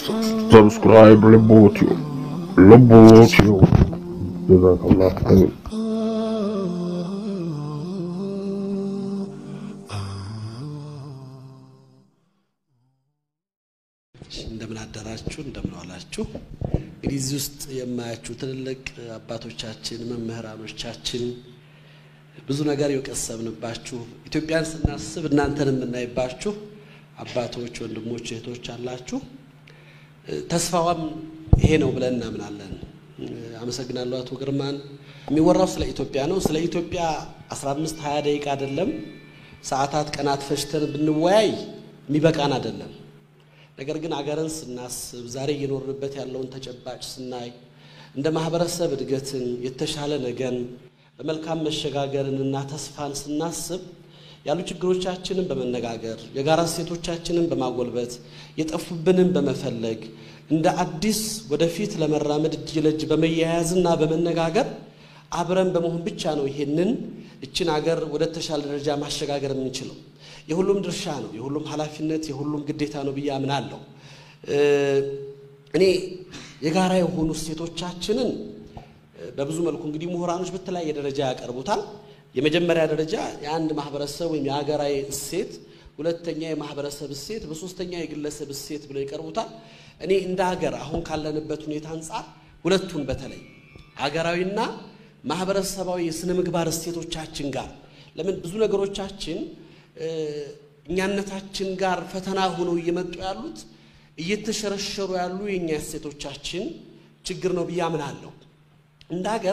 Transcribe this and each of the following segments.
ሰብስክራይብ ልቦትዮ ልቦትዮ ጀዛከላህ ኸይር። እንደምን አደራችሁ፣ እንደምን ዋላችሁ። እንግዲህ እዚህ ውስጥ የማያችሁ ትልልቅ አባቶቻችን መምህራኖቻችን ብዙ ነገር የቀሰምንባችሁ ኢትዮጵያን ስናስብ እናንተን የምናይባችሁ አባቶች፣ ወንድሞች፣ እህቶች አላችሁ። ተስፋዋም ይሄ ነው ብለን እናምናለን። አመሰግናለሁ አቶ ግርማን። የሚወራው ስለ ኢትዮጵያ ነው። ስለ ኢትዮጵያ 15 20 ደቂቃ አይደለም፣ ሰዓታት፣ ቀናት ፈጅተን ብንወያይ የሚበቃን አይደለም። ነገር ግን አገርን ስናስብ ዛሬ እየኖርንበት ያለውን ተጨባጭ ስናይ እንደ ማህበረሰብ እድገትን፣ የተሻለ ነገን፣ በመልካም መሸጋገርንና ተስፋን ስናስብ ያሉ ችግሮቻችንን በመነጋገር የጋራ እሴቶቻችንን በማጎልበት የጠፉብንን በመፈለግ እንደ አዲስ ወደፊት ለመራመድ እጅ ለእጅ በመያያዝና በመነጋገር አብረን በመሆን ብቻ ነው ይሄንን እችን አገር ወደ ተሻለ ደረጃ ማሸጋገር የምንችለው። የሁሉም ድርሻ ነው፣ የሁሉም ኃላፊነት፣ የሁሉም ግዴታ ነው ብዬ አምናለሁ። እኔ የጋራ የሆኑ እሴቶቻችንን በብዙ መልኩ እንግዲህ ምሁራኖች በተለያየ ደረጃ ያቀርቡታል። የመጀመሪያ ደረጃ የአንድ ማህበረሰብ ወይም የሀገራዊ እሴት፣ ሁለተኛ የማህበረሰብ እሴት፣ በሶስተኛ የግለሰብ እሴት ብለው ይቀርቡታል። እኔ እንደ ሀገር አሁን ካለንበት ሁኔታ አንጻር ሁለቱን በተለይ ሀገራዊና ማህበረሰባዊ የስነ ምግባር እሴቶቻችን ጋር ለምን ብዙ ነገሮቻችን እኛነታችን ጋር ፈተና ሆነው እየመጡ ያሉት እየተሸረሸሩ ያሉ የእኛ እሴቶቻችን ችግር ነው ብዬ አምናለሁ። እንደ ሀገር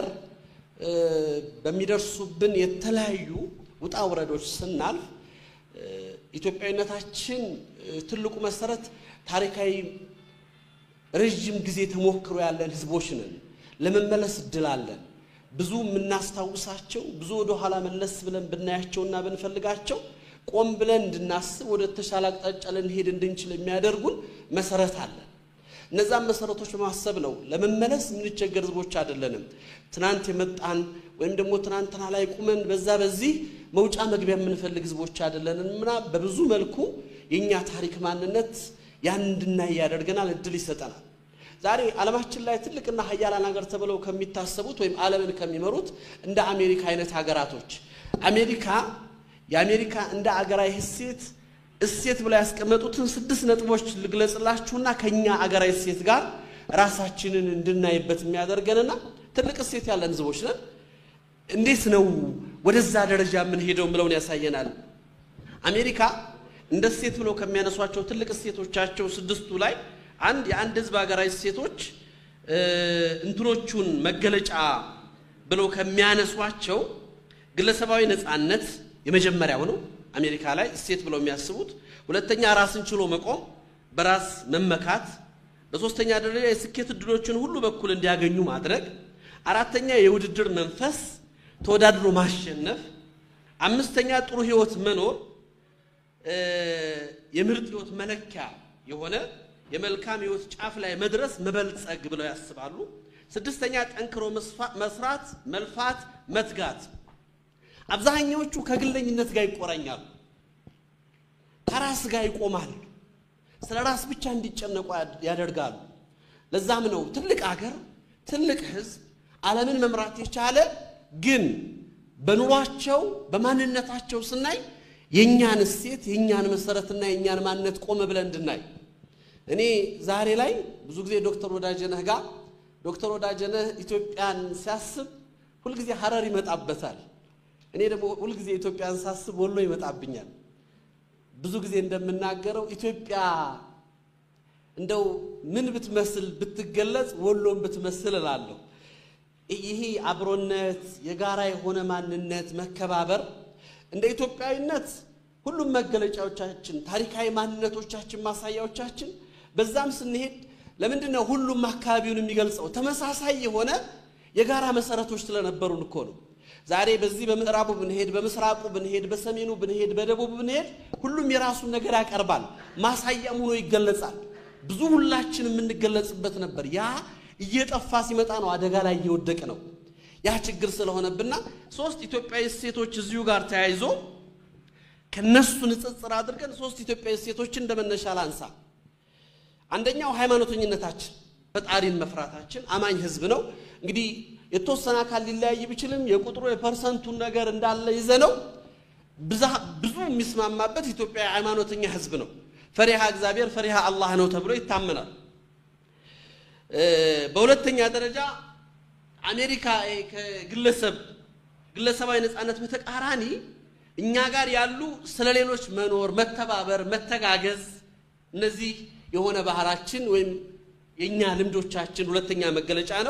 በሚደርሱብን የተለያዩ ውጣ ውረዶች ስናልፍ ኢትዮጵያዊነታችን ትልቁ መሰረት ታሪካዊ ረዥም ጊዜ ተሞክሮ ያለን ህዝቦች ነን። ለመመለስ እድል አለን። ብዙ የምናስታውሳቸው ብዙ ወደ ኋላ መለስ ብለን ብናያቸውና ብንፈልጋቸው ቆም ብለን እንድናስብ ወደ ተሻለ አቅጣጫ ልንሄድ እንድንችል የሚያደርጉን መሰረት አለን። እነዛን መሰረቶች በማሰብ ነው ለመመለስ የምንቸገር ህዝቦች አይደለንም። ትናንት የመጣን ወይም ደግሞ ትናንትና ላይ ቁመን በዛ በዚህ መውጫ መግቢያ የምንፈልግ ህዝቦች አይደለንም እና በብዙ መልኩ የእኛ ታሪክ ማንነት ያን እንድናይ ያደርገናል፣ እድል ይሰጠናል። ዛሬ ዓለማችን ላይ ትልቅና ሀያላን ሀገር ተብለው ከሚታሰቡት ወይም ዓለምን ከሚመሩት እንደ አሜሪካ አይነት ሀገራቶች አሜሪካ የአሜሪካ እንደ አገራዊ እሴት እሴት ብለው ያስቀመጡትን ስድስት ነጥቦች ልግለጽላችሁና ከኛ አገራዊ እሴት ጋር ራሳችንን እንድናይበት የሚያደርገንና ትልቅ እሴት ያለን ህዝቦች ነን። እንዴት ነው ወደዛ ደረጃ የምንሄደው ብለውን ያሳየናል። አሜሪካ እንደ እሴት ብለው ከሚያነሷቸው ትልቅ እሴቶቻቸው ስድስቱ ላይ አንድ የአንድ ህዝብ ሀገራዊ እሴቶች እንትኖቹን መገለጫ ብለው ከሚያነሷቸው ግለሰባዊ ነፃነት የመጀመሪያው ነው። አሜሪካ ላይ እሴት ብለው የሚያስቡት ሁለተኛ ራስን ችሎ መቆም፣ በራስ መመካት፣ በሶስተኛ ደረጃ የስኬት እድሎችን ሁሉ በኩል እንዲያገኙ ማድረግ፣ አራተኛ የውድድር መንፈስ ተወዳድሮ ማሸነፍ፣ አምስተኛ ጥሩ ህይወት መኖር የምርጥ ህይወት መለኪያ የሆነ የመልካም ህይወት ጫፍ ላይ መድረስ መበልጸግ ብለው ያስባሉ። ስድስተኛ ጠንክሮ መስራት፣ መልፋት፣ መትጋት። አብዛኛዎቹ ከግለኝነት ጋር ይቆራኛሉ፣ ከራስ ጋር ይቆማሉ፣ ስለ ራስ ብቻ እንዲጨነቁ ያደርጋሉ። ለዛም ነው ትልቅ አገር ትልቅ ህዝብ ዓለምን መምራት የቻለ ግን በኑሯቸው በማንነታቸው ስናይ የእኛን እሴት የእኛን መሰረትና የእኛን ማንነት ቆመ ብለን እንድናይ እኔ ዛሬ ላይ ብዙ ጊዜ ዶክተር ወዳጀነህ ጋር ዶክተር ወዳጀነህ ኢትዮጵያን ሲያስብ ሁልጊዜ ሀረር ይመጣበታል። እኔ ደግሞ ሁልጊዜ ኢትዮጵያን ሳስብ ወሎ ይመጣብኛል። ብዙ ጊዜ እንደምናገረው ኢትዮጵያ እንደው ምን ብትመስል ብትገለጽ ወሎን ብትመስል እላለሁ። ይሄ አብሮነት፣ የጋራ የሆነ ማንነት፣ መከባበር እንደ ኢትዮጵያዊነት ሁሉም መገለጫዎቻችን፣ ታሪካዊ ማንነቶቻችን፣ ማሳያዎቻችን በዛም ስንሄድ ለምንድን ነው ሁሉም አካባቢውን የሚገልጸው? ተመሳሳይ የሆነ የጋራ መሰረቶች ስለነበሩን እኮ ነው። ዛሬ በዚህ በምዕራቡ ብንሄድ፣ በምስራቁ ብንሄድ፣ በሰሜኑ ብንሄድ፣ በደቡብ ብንሄድ ሁሉም የራሱን ነገር ያቀርባል፣ ማሳያም ሆኖ ይገለጻል። ብዙ ሁላችን የምንገለጽበት ነበር። ያ እየጠፋ ሲመጣ ነው አደጋ ላይ እየወደቅ ነው። ያ ችግር ስለሆነብና ሶስት ኢትዮጵያዊ እሴቶች እዚሁ ጋር ተያይዞ ከነሱ ንጽጽር አድርገን ሶስት ኢትዮጵያዊ እሴቶችን እንደመነሻ ላንሳ። አንደኛው ሃይማኖተኝነታችን፣ ፈጣሪን መፍራታችን። አማኝ ህዝብ ነው። እንግዲህ የተወሰነ አካል ሊለያይ ቢችልም የቁጥሩ የፐርሰንቱን ነገር እንዳለ ይዘ ነው ብዙ የሚስማማበት ኢትዮጵያ ሃይማኖተኛ ህዝብ ነው። ፈሪሃ እግዚአብሔር ፈሪሃ አላህ ነው ተብሎ ይታመናል። በሁለተኛ ደረጃ አሜሪካ ከግለሰብ ግለሰባዊ ነፃነት በተቃራኒ እኛ ጋር ያሉ ስለ ሌሎች መኖር፣ መተባበር፣ መተጋገዝ እነዚህ የሆነ ባህላችን ወይም የእኛ ልምዶቻችን ሁለተኛ መገለጫ ነው።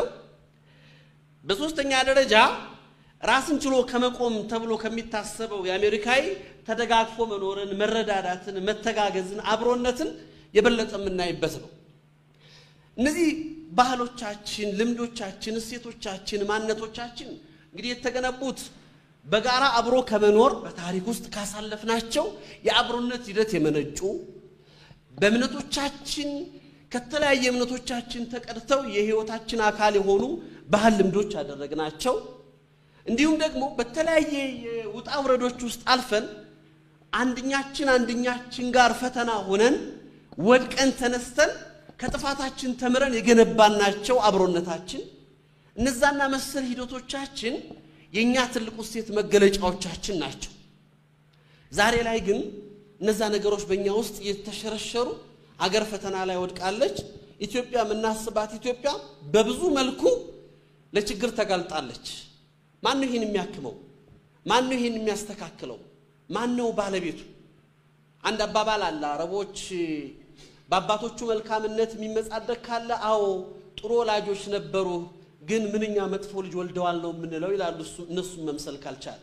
በሶስተኛ ደረጃ ራስን ችሎ ከመቆም ተብሎ ከሚታሰበው የአሜሪካዊ ተደጋግፎ መኖርን፣ መረዳዳትን፣ መተጋገዝን፣ አብሮነትን የበለጠ የምናይበት ነው። እነዚህ ባህሎቻችን፣ ልምዶቻችን፣ እሴቶቻችን፣ ማንነቶቻችን እንግዲህ የተገነቡት በጋራ አብሮ ከመኖር በታሪክ ውስጥ ካሳለፍናቸው የአብሮነት ሂደት የመነጩ በእምነቶቻችን ከተለያየ እምነቶቻችን ተቀድተው የሕይወታችን አካል የሆኑ ባህል ልምዶች ያደረግናቸው እንዲሁም ደግሞ በተለያየ የውጣ ውረዶች ውስጥ አልፈን አንድኛችን አንድኛችን ጋር ፈተና ሆነን ወድቀን ተነስተን ከጥፋታችን ተምረን የገነባናቸው አብሮነታችን እነዛና መሰል ሂደቶቻችን የእኛ ትልቁ እሴት መገለጫዎቻችን ናቸው። ዛሬ ላይ ግን እነዛ ነገሮች በእኛ ውስጥ እየተሸረሸሩ አገር ፈተና ላይ ወድቃለች። ኢትዮጵያ የምናስባት ኢትዮጵያ በብዙ መልኩ ለችግር ተጋልጣለች። ማን ነው ይህን የሚያክመው? ማን ነው ይህን የሚያስተካክለው? ማን ነው ባለቤቱ? አንድ አባባል አለ። አረቦች በአባቶቹ መልካምነት የሚመጻደቅ ካለ አዎ ጥሩ ወላጆች ነበሩ፣ ግን ምንኛ መጥፎ ልጅ ወልደዋል ነው የምንለው ይላሉ። እነሱን መምሰል ካልቻለ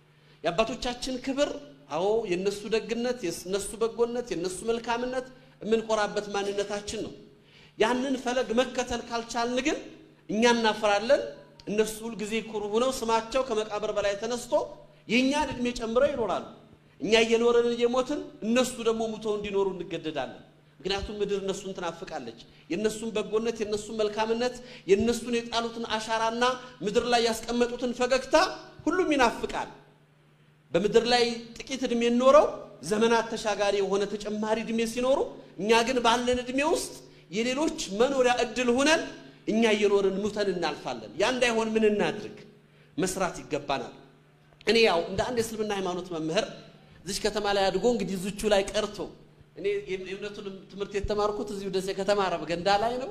የአባቶቻችን ክብር አዎ የነሱ ደግነት፣ የነሱ በጎነት፣ የነሱ መልካምነት የምንኮራበት ማንነታችን ነው። ያንን ፈለግ መከተል ካልቻልን ግን እኛ እናፈራለን። እነሱ ሁልጊዜ ኩሩ ሆነው ስማቸው ከመቃብር በላይ ተነስቶ የእኛን ዕድሜ ጨምረው ይኖራሉ። እኛ እየኖረን እየሞትን እነሱ ደግሞ ሙተው እንዲኖሩ እንገደዳለን። ምክንያቱም ምድር እነሱን ትናፍቃለች። የእነሱን በጎነት፣ የእነሱን መልካምነት፣ የእነሱን የጣሉትን አሻራና ምድር ላይ ያስቀመጡትን ፈገግታ ሁሉም ይናፍቃል። በምድር ላይ ጥቂት ዕድሜ ኖረው ዘመናት ተሻጋሪ የሆነ ተጨማሪ ዕድሜ ሲኖሩ፣ እኛ ግን ባለን ዕድሜ ውስጥ የሌሎች መኖሪያ ዕድል ሆነን እኛ እየኖርን ሙተን እናልፋለን። ያ እንዳይሆን ምን እናድርግ? መስራት ይገባናል። እኔ ያው እንደ አንድ የእስልምና ሃይማኖት መምህር እዚች ከተማ ላይ አድጎ እንግዲህ እዚቹ ላይ ቀርቶ እኔ የእምነቱን ትምህርት የተማርኩት እዚሁ ደሴ ከተማ አረብ ገንዳ ላይ ነው።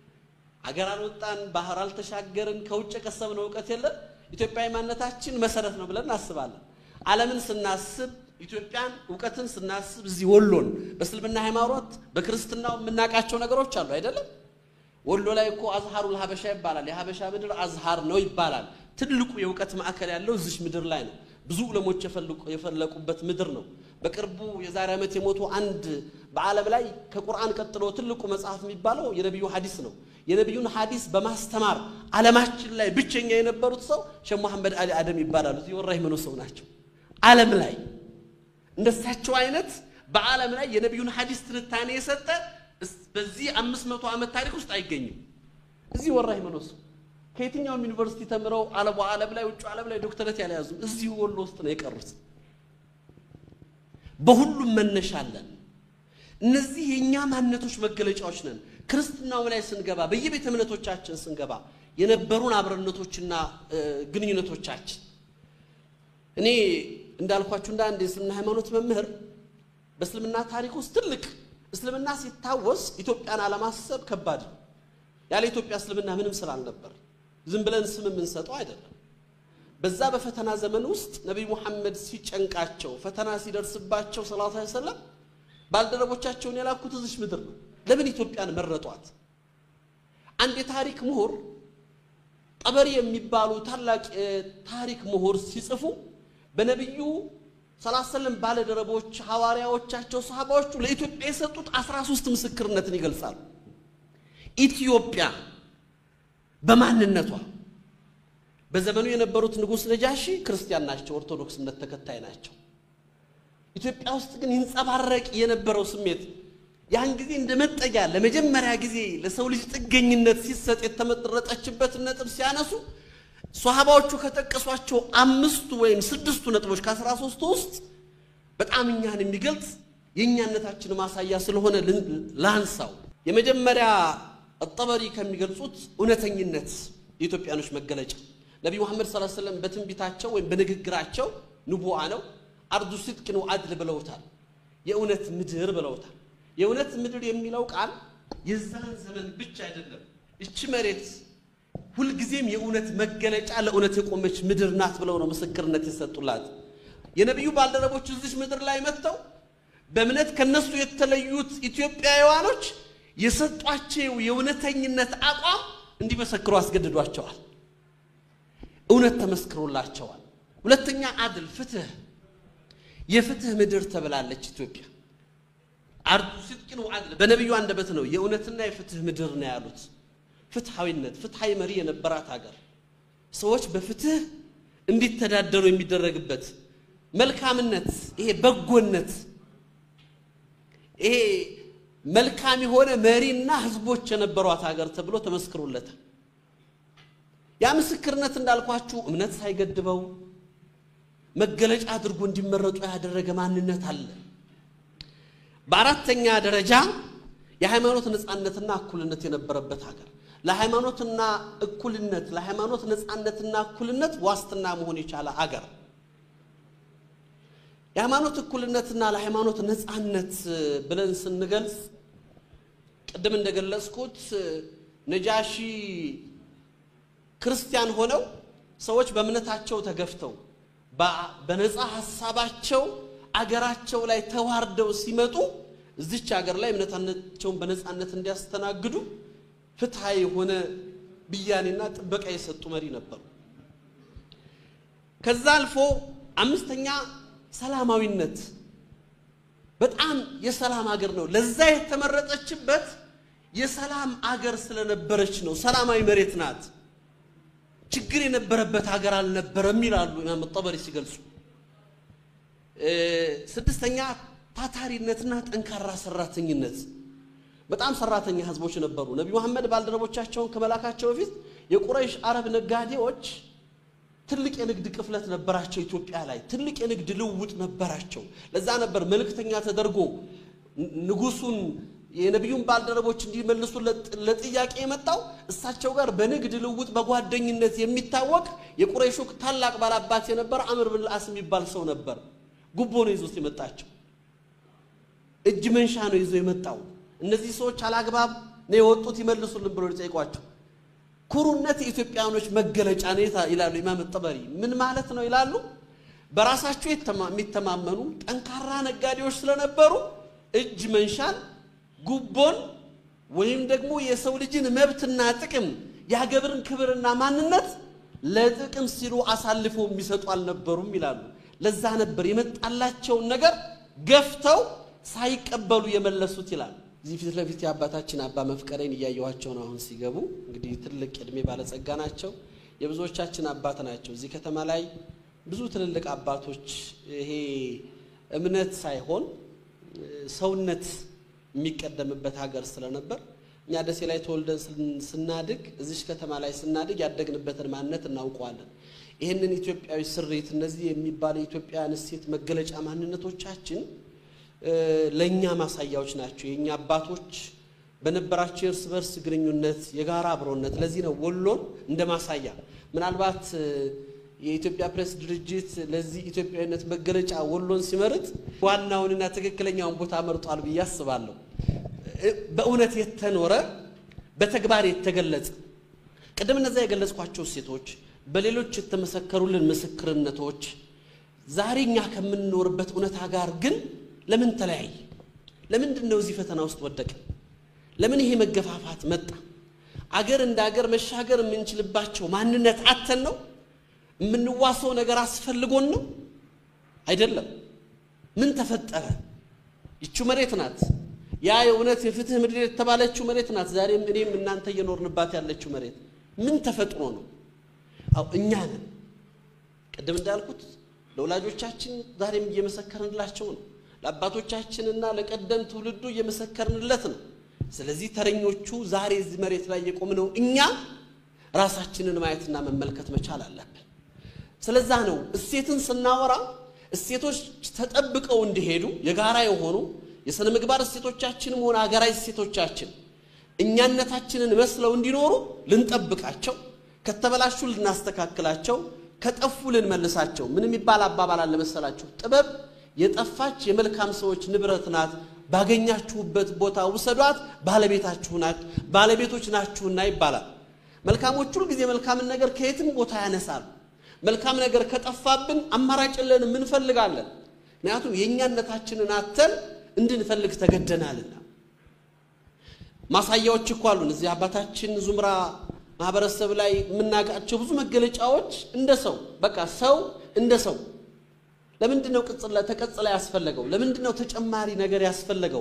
አገር አልወጣን፣ ባህር አልተሻገርን፣ ከውጭ የቀሰብነው እውቀት የለን። ኢትዮጵያዊ ማንነታችን መሰረት ነው ብለን እናስባለን። ዓለምን ስናስብ ኢትዮጵያን እውቀትን ስናስብ እዚህ ወሎን በእስልምና ሃይማኖት በክርስትናው የምናውቃቸው ነገሮች አሉ አይደለም። ወሎ ላይ እኮ አዝሃሩል ሀበሻ ይባላል። የሀበሻ ምድር አዝሃር ነው ይባላል። ትልቁ የእውቀት ማዕከል ያለው እዚች ምድር ላይ ነው። ብዙ ዑለሞች የፈለቁበት ምድር ነው። በቅርቡ የዛሬ ዓመት የሞቱ አንድ በዓለም ላይ ከቁርአን ቀጥሎ ትልቁ መጽሐፍ የሚባለው የነቢዩ ሐዲስ ነው። የነቢዩን ሐዲስ በማስተማር ዓለማችን ላይ ብቸኛ የነበሩት ሰው ሼህ መሐመድ አሊ አደም ይባላሉ። የወራ ይመኖ ሰው ናቸው። ዓለም ላይ እንደሳቸው አይነት በዓለም ላይ የነቢዩን ሐዲስ ትንታኔ የሰጠ በዚህ አምስት መቶ ዓመት ታሪክ ውስጥ አይገኝም። እዚህ ወራ ይመኖ ሰው ከየትኛውም ዩኒቨርሲቲ ተምረው አለቡ ዓለም ላይ ውጭ ዓለም ላይ ዶክተረት ያልያዙም እዚሁ ወሎ ውስጥ ነው የቀሩት። በሁሉም መነሻ አለን። እነዚህ የእኛ ማንነቶች መገለጫዎች ነን። ክርስትናው ላይ ስንገባ፣ በየቤተ እምነቶቻችን ስንገባ የነበሩን አብረነቶችና ግንኙነቶቻችን እኔ እንዳልኳችሁ እንደ አንድ የእስልምና ሃይማኖት መምህር በእስልምና ታሪክ ውስጥ ትልቅ እስልምና ሲታወስ ኢትዮጵያን አለማሰብ ከባድ ነው። ያለ ኢትዮጵያ እስልምና ምንም ስላልነበር ዝም ብለን ስም የምንሰጠው አይደለም። በዛ በፈተና ዘመን ውስጥ ነቢይ ሙሐመድ ሲጨንቃቸው ፈተና ሲደርስባቸው ሰለላሁ ዐለይሂ ወሰለም ባልደረቦቻቸውን የላኩት እዚች ምድር ነው። ለምን ኢትዮጵያን መረጧት? አንድ የታሪክ ምሁር ጠበሪ የሚባሉ ታላቅ የታሪክ ምሁር ሲጽፉ በነቢዩ ሰለላሁ ዐለይሂ ወሰለም ባለደረቦች፣ ሐዋርያዎቻቸው፣ ሰሃባዎቹ ለኢትዮጵያ የሰጡት አስራ ሦስት ምስክርነትን ይገልጻሉ። ኢትዮጵያ በማንነቷ በዘመኑ የነበሩት ንጉሥ ነጃሺ ክርስቲያን ናቸው፣ ኦርቶዶክስ እምነት ተከታይ ናቸው። ኢትዮጵያ ውስጥ ግን ይንጸባረቅ የነበረው ስሜት ያን ጊዜ እንደ መጠጊያ ለመጀመሪያ ጊዜ ለሰው ልጅ ጥገኝነት ሲሰጥ የተመረጠችበትን ነጥብ ሲያነሱ ሷሃባዎቹ ከጠቀሷቸው አምስቱ ወይም ስድስቱ ነጥቦች ከአስራ ሦስቱ ውስጥ በጣም እኛን የሚገልጽ የእኛነታችን ማሳያ ስለሆነ ላንሳው። የመጀመሪያ አጠበሪ ከሚገልጹት እውነተኝነት የኢትዮጵያኖች መገለጫ ነቢዩ መሐመድ ሰለላሁ ዐለይሂ ወሰለም በትንቢታቸው ወይም በንግግራቸው ንቡአ ነው አርዱ ሲድቅን ወዐድል ብለውታል። የእውነት ምድር ብለውታል። የእውነት ምድር የሚለው ቃል የዛን ዘመን ብቻ አይደለም። እቺ መሬት ሁልጊዜም የእውነት መገለጫ ለእውነት የቆመች ምድር ናት ብለው ነው ምስክርነት የሰጡላት። የነቢዩ ባልደረቦች እዚች ምድር ላይ መጥተው በእምነት ከነሱ የተለዩት ኢትዮጵያውያኖች የሰጧቸው የእውነተኝነት አቋም እንዲመሰክሩ አስገድዷቸዋል። እውነት ተመስክሮላቸዋል። ሁለተኛ አድል፣ ፍትህ፣ የፍትህ ምድር ተብላለች ኢትዮጵያ። አርዱ ሲድቅን ወዐድል በነቢዩ አንደበት ነው የእውነትና የፍትህ ምድር ነው ያሉት። ፍትሐዊነት፣ ፍትሐዊ መሪ የነበራት ሀገር ሰዎች በፍትህ እንዲተዳደሩ የሚደረግበት መልካምነት፣ ይሄ በጎነት፣ ይሄ መልካም የሆነ መሪና ህዝቦች የነበሯት ሀገር ተብሎ ተመስክሮለታል። ያ ምስክርነት እንዳልኳችሁ እምነት ሳይገድበው መገለጫ አድርጎ እንዲመረጡ ያደረገ ማንነት አለ። በአራተኛ ደረጃ የሃይማኖት ነፃነትና እኩልነት የነበረበት ሀገር ለሃይማኖትና እኩልነት ለሃይማኖት ነፃነትና እኩልነት ዋስትና መሆን የቻለ አገር የሃይማኖት እኩልነትና ለሃይማኖት ነፃነት ብለን ስንገልጽ ቅድም እንደገለጽኩት ነጃሺ ክርስቲያን ሆነው ሰዎች በእምነታቸው ተገፍተው በነፃ ሀሳባቸው አገራቸው ላይ ተዋርደው ሲመጡ እዚች ሀገር ላይ እምነታቸውን በነፃነት እንዲያስተናግዱ ፍትሐዊ የሆነ ብያኔና ጥበቃ የሰጡ መሪ ነበሩ። ከዛ አልፎ አምስተኛ ሰላማዊነት በጣም የሰላም አገር ነው። ለዛ የተመረጠችበት የሰላም አገር ስለነበረች ነው። ሰላማዊ መሬት ናት። ችግር የነበረበት ሀገር አልነበረም ይላሉ ኢማም ጠበሪ ሲገልጹ። ስድስተኛ ታታሪነትና ጠንካራ ሰራተኝነት በጣም ሰራተኛ ህዝቦች ነበሩ። ነቢ መሐመድ ባልደረቦቻቸውን ከመላካቸው በፊት የቁረይሽ አረብ ነጋዴዎች ትልቅ የንግድ ቅፍለት ነበራቸው። ኢትዮጵያ ላይ ትልቅ የንግድ ልውውጥ ነበራቸው። ለዛ ነበር መልእክተኛ ተደርጎ ንጉሱን የነቢዩን ባልደረቦች እንዲመልሱ ለጥያቄ የመጣው እሳቸው ጋር በንግድ ልውውጥ በጓደኝነት የሚታወቅ የቁረይሹ ታላቅ ባላባት የነበረ አምር ብን ልአስ የሚባል ሰው ነበር። ጉቦ ነው ይዞት የመጣቸው። እጅ መንሻ ነው ይዞ የመጣው። እነዚህ ሰዎች አላግባብ ነው የወጡት ይመልሱልን ብሎ ሊጠይቋቸው ኩሩነት የኢትዮጵያኖች መገለጫ ነው ይላሉ ኢማም ጠበሪ። ምን ማለት ነው ይላሉ? በራሳቸው የሚተማመኑ ጠንካራ ነጋዴዎች ስለነበሩ እጅ መንሻን፣ ጉቦን ወይም ደግሞ የሰው ልጅን መብትና ጥቅም የሀገርን ክብርና ማንነት ለጥቅም ሲሉ አሳልፈው የሚሰጡ አልነበሩም ይላሉ። ለዛ ነበር የመጣላቸውን ነገር ገፍተው ሳይቀበሉ የመለሱት ይላሉ። እዚህ ፊት ለፊት የአባታችን አባ መፍቀሬን እያየኋቸው ነው። አሁን ሲገቡ እንግዲህ ትልቅ ዕድሜ ባለጸጋ ናቸው። የብዙዎቻችን አባት ናቸው። እዚህ ከተማ ላይ ብዙ ትልልቅ አባቶች ይሄ እምነት ሳይሆን ሰውነት የሚቀደምበት ሀገር ስለነበር እኛ ደሴ ላይ ተወልደን ስናድግ እዚች ከተማ ላይ ስናድግ ያደግንበትን ማንነት እናውቀዋለን። ይህንን ኢትዮጵያዊ ስሬት እነዚህ የሚባሉ የኢትዮጵያውያን እሴት መገለጫ ማንነቶቻችን ለእኛ ማሳያዎች ናቸው። የእኛ አባቶች በነበራቸው የእርስ በርስ ግንኙነት የጋራ አብሮነት፣ ለዚህ ነው ወሎን እንደ ማሳያ ምናልባት የኢትዮጵያ ፕሬስ ድርጅት ለዚህ ኢትዮጵያዊነት መገለጫ ወሎን ሲመርጥ ዋናውንና ትክክለኛውን ቦታ መርጧል ብዬ አስባለሁ። በእውነት የተኖረ በተግባር የተገለጸ ቅድም እነዚያ የገለጽኳቸው ሴቶች በሌሎች የተመሰከሩልን ምስክርነቶች ዛሬ እኛ ከምንኖርበት እውነታ ጋር ግን ለምን ተለያየ? ለምንድን ነው እዚህ ፈተና ውስጥ ወደቀ? ለምን ይሄ መገፋፋት መጣ? አገር እንደ አገር መሻገር የምንችልባቸው ማንነት አተን ነው? የምንዋሰው ነገር አስፈልጎን ነው? አይደለም። ምን ተፈጠረ? ይቹ መሬት ናት። ያ የእውነት የፍትህ ምድር የተባለችው መሬት ናት። ዛሬም እኔም እናንተ እየኖርንባት ያለችው መሬት ምን ተፈጥሮ ነው? አው እኛ ነን። ቅድም እንዳልኩት ለወላጆቻችን ዛሬም እየመሰከርንላቸው ነው። ለአባቶቻችንና ለቀደም ትውልዱ እየመሰከርንለት ነው። ስለዚህ ተረኞቹ ዛሬ እዚህ መሬት ላይ የቆምነው እኛ ራሳችንን ማየትና መመልከት መቻል አለብን። ስለዛ ነው እሴትን ስናወራ እሴቶች ተጠብቀው እንዲሄዱ የጋራ የሆኑ የሥነ ምግባር እሴቶቻችንም ሆነ ሀገራዊ እሴቶቻችን እኛነታችንን መስለው እንዲኖሩ ልንጠብቃቸው፣ ከተበላሹ ልናስተካክላቸው፣ ከጠፉ ልንመልሳቸው። ምን የሚባል አባባል አለ መሰላችሁ? ጥበብ የጠፋች የመልካም ሰዎች ንብረት ናት። ባገኛችሁበት ቦታ ውሰዷት፣ ባለቤታችሁ ናት ባለቤቶች ናችሁና ይባላል። መልካሞች ሁል ጊዜ መልካምን ነገር ከየትም ቦታ ያነሳሉ። መልካም ነገር ከጠፋብን አማራጭ የለንም፣ እንፈልጋለን። ምክንያቱም የእኛነታችንን አተን እንድንፈልግ ተገደናልና። ማሳያዎች እኮ አሉን። እዚህ አባታችን ዙምራ ማህበረሰብ ላይ የምናውቃቸው ብዙ መገለጫዎች እንደ ሰው በቃ ሰው እንደ ሰው ለምንድን ነው ቅጽላ ተቀጽላ ያስፈለገው? ለምንድን ነው ተጨማሪ ነገር ያስፈለገው?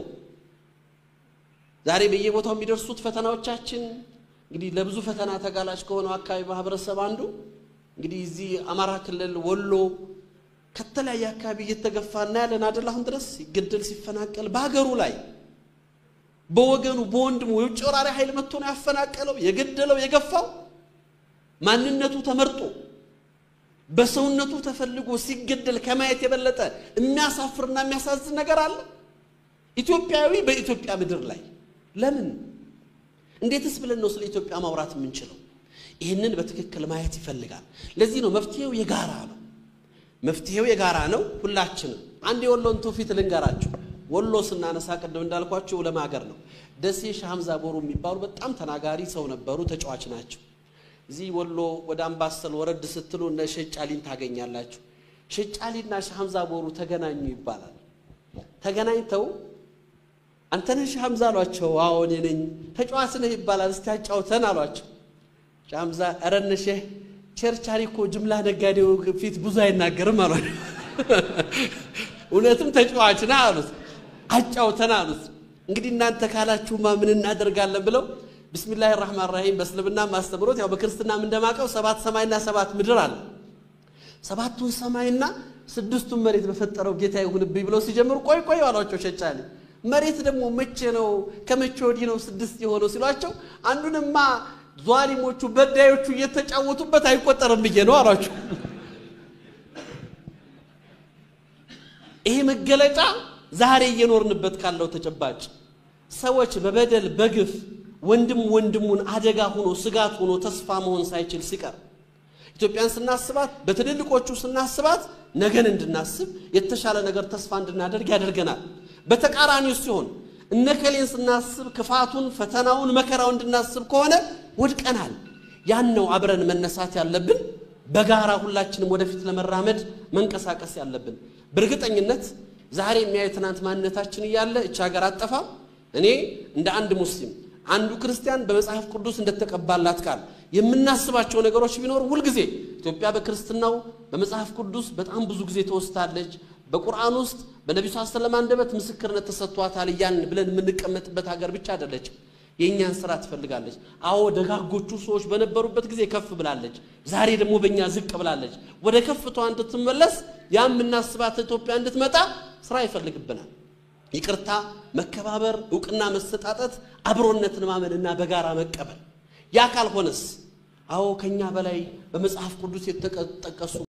ዛሬ በየቦታው የሚደርሱት ፈተናዎቻችን እንግዲህ ለብዙ ፈተና ተጋላጭ ከሆነው አካባቢ ማህበረሰብ አንዱ እንግዲህ እዚህ አማራ ክልል ወሎ ከተለያየ አካባቢ እየተገፋ እናያለን አይደል? አሁን ድረስ ሲገደል ሲፈናቀል በሀገሩ ላይ በወገኑ በወንድሙ የውጭ ወራሪ ኃይል መጥቶ ነው ያፈናቀለው፣ የገደለው፣ የገፋው ማንነቱ ተመርጦ በሰውነቱ ተፈልጎ ሲገደል ከማየት የበለጠ የሚያሳፍርና የሚያሳዝን ነገር አለ? ኢትዮጵያዊ በኢትዮጵያ ምድር ላይ ለምን እንዴትስ ብለን ነው ስለ ኢትዮጵያ ማውራት የምንችለው? ይህንን በትክክል ማየት ይፈልጋል። ለዚህ ነው መፍትሄው የጋራ ነው። መፍትሄው የጋራ ነው። ሁላችንም አንድ የወሎን ትውፊት ልንገራችሁ። ወሎ ስናነሳ ቅድም እንዳልኳቸው ዑለማ ሀገር ነው። ደሴ ሻህ ሐምዛ ቦሩ የሚባሉ በጣም ተናጋሪ ሰው ነበሩ። ተጫዋች ናቸው። እዚህ ወሎ ወደ አምባሰል ወረድ ስትሉ እነ ሸጫሊን ታገኛላችሁ። ሸጫሊና ሻህ ሐምዛ ቦሩ ተገናኙ ይባላል። ተገናኝተው አንተ ነህ ሻህ ሐምዛ አሏቸው። አዎ እኔ ነኝ። ተጫዋች ነህ ይባላል። እስቲ አጫውተን አሏቸው። ሻህ ሐምዛ ኧረ እነ ሼህ ቸርቻሪ እኮ ጅምላ ነጋዴው ፊት ብዙ አይናገርም አሏቸው። እውነትም ተጫዋች ነህ አሉት። አጫውተን አሉት። እንግዲህ እናንተ ካላችሁማ ምን እናደርጋለን ብለው ቢስሚላህ ራህማን ራሂም በእስልምና ማስተምሮት ያው በክርስትናም እንደማቀው ሰባት ሰማይና ሰባት ምድር አለ። ሰባቱን ሰማይና ስድስቱን መሬት በፈጠረው ጌታ ይሁንብኝ ብለው ሲጀምሩ ቆይ ቆይ አሏቸው ሸጫሊ። መሬት ደግሞ መቼ ነው ከመቼ ወዲህ ነው ስድስት የሆነው ሲሏቸው አንዱንማ ዟሊሞቹ በዳዮቹ እየተጫወቱበት አይቆጠርም ብዬ ነው አሏቸው። ይሄ መገለጫ ዛሬ እየኖርንበት ካለው ተጨባጭ ሰዎች በበደል በግፍ ወንድም ወንድሙን አደጋ ሆኖ ስጋት ሆኖ ተስፋ መሆን ሳይችል ሲቀር ኢትዮጵያን ስናስባት በትልልቆቹ ስናስባት ነገን እንድናስብ የተሻለ ነገር ተስፋ እንድናደርግ ያደርገናል። በተቃራኒው ሲሆን እነከሌን ስናስብ ክፋቱን፣ ፈተናውን፣ መከራውን እንድናስብ ከሆነ ወድቀናል። ያን ነው አብረን መነሳት ያለብን፣ በጋራ ሁላችንም ወደፊት ለመራመድ መንቀሳቀስ ያለብን። በእርግጠኝነት ዛሬ የሚያዩ ትናንት ማንነታችን እያለ እች ሀገር አጠፋም። እኔ እንደ አንድ ሙስሊም አንዱ ክርስቲያን በመጽሐፍ ቅዱስ እንደተቀባላት ቃል የምናስባቸው ነገሮች ቢኖሩ ሁልጊዜ ኢትዮጵያ በክርስትናው በመጽሐፍ ቅዱስ በጣም ብዙ ጊዜ ተወስታለች። በቁርአን ውስጥ በነቢዩ ስ ሰለም አንደበት ምስክርነት ተሰጥቷታል እያልን ብለን የምንቀመጥበት ሀገር ብቻ አይደለችም። የእኛን ስራ ትፈልጋለች። አዎ ደጋጎቹ ሰዎች በነበሩበት ጊዜ ከፍ ብላለች። ዛሬ ደግሞ በእኛ ዝቅ ብላለች። ወደ ከፍቷ እንድትመለስ ያ የምናስባት ኢትዮጵያ እንድትመጣ ስራ ይፈልግብናል። ይቅርታ፣ መከባበር፣ እውቅና መሰጣጠት፣ አብሮነትን ማመንና በጋራ መቀበል። ያ ካልሆነስ አዎ ከኛ በላይ በመጽሐፍ ቅዱስ የተጠቀሱ